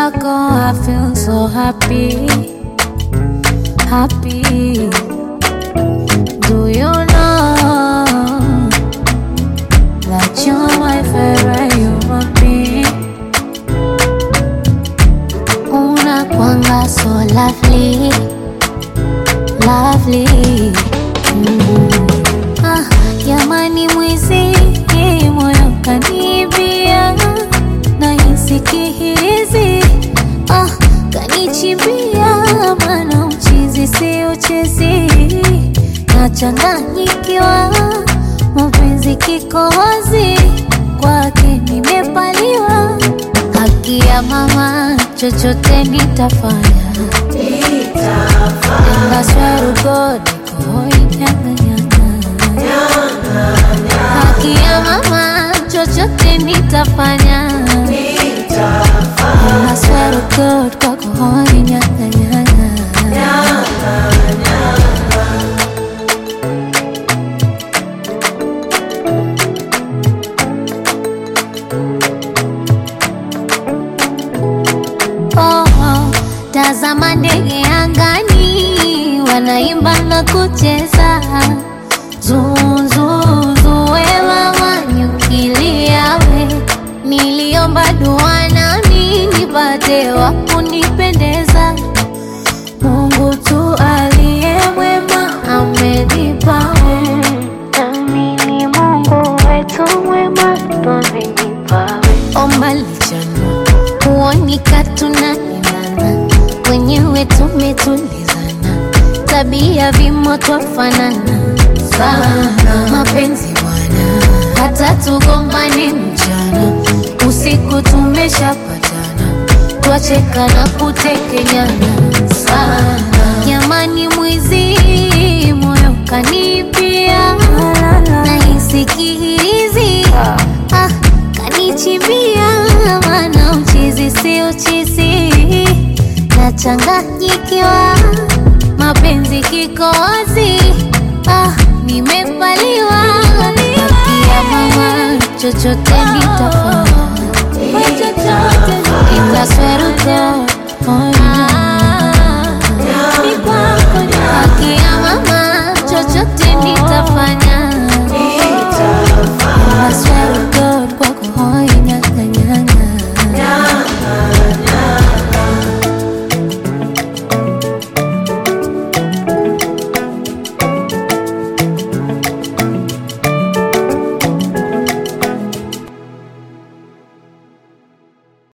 wako I feel so happy, happy. Do you know that you're my favorite human being? Unakwanga so lovely, lovely. Mm. Ah, jamani mwizi moyo kanibia na hisi ah, kanichimbia mana uchizi si uchezi nachanganyikiwa mapenzi kikohozi kwake nimepaliwa haki ya mama chochote nitafanya Enda swear to God, niko nyang'anyang'a. Haki ya mama chochote nitafanya I swear to God, kwako hoi nyang'anyang'a. Oh, oh, tazama ndege angani wanaimba na kucheza zuzuzuwewa wanyukiliawe niliomba dua nami nipate wa kunipendeza Mungu tu aliye mwema amenipa nami ni Mungu wetu mwema twamenipawe omba lichana kuonika tunaendana wenyewe tumetulizana tabia vimo twafanana sana mapenzi bwana hata tugombane mchana usiku tumeshapatana twacheka na kutekenyana sana jamani mwizi moyo kanipia nahisi kihirizi ah, kanichimbia mana uchizi si uchizi nachanganyikiwa mapenzi kikozi ah, nimepaliwa ya mama chochote nitafanya itasweruka